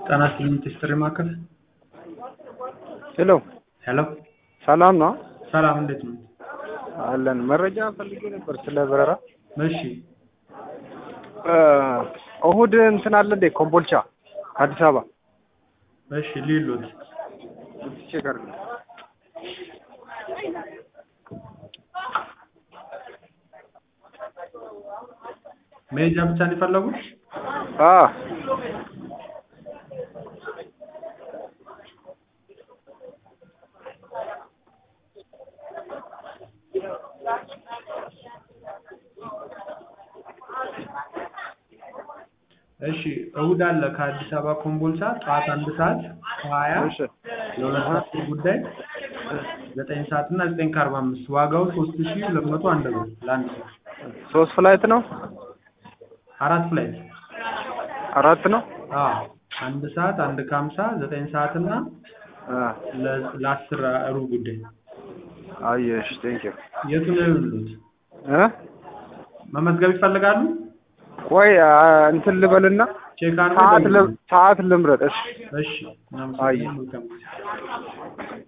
ጤና ይስጥልኝ ጥሪ ማዕከል ሄሎ ሄሎ ሰላም ነው ሰላም እንዴት ነው አለን መረጃ ፈልጌ ነበር ስለ በረራ እሺ እ እሁድ እንትን አለ እንዴ ኮምቦልቻ ከአዲስ አበባ እሺ ሊሉት ቼክ አድርግ መሄጃ ብቻ ነው የፈለጉት አ እሺ እሁድ አለ ከአዲስ አበባ ኮምቦልቻ ጠዋት አንድ ሰዓት ከሀያ እሺ ለሁለት ሰዓት ጉዳይ ዘጠኝ ሰዓት እና ዘጠኝ ከአርባ አምስት ዋጋው ሶስት ሺ ሁለት መቶ አንድ ብር ለአንድ ሰው ሶስት ፍላይት ነው አራት ፍላይት አራት ነው አዎ አንድ ሰዓት አንድ ከሀምሳ ዘጠኝ ሰዓት እና አ ለ- ለአስር ሩብ ጉዳይ አየሽ ቴንክ ዩ የቱ ነው የሚሉት እ መመዝገብ ይፈልጋሉ ቆይ አ፣ እንትን ልበልና ቼክ አድርጎ ሰዓት ይደውሉ። ል- ሰዓት ልምረጥ እሺ እሺ አየ። እናመሰግናለን መልካም ጊዜ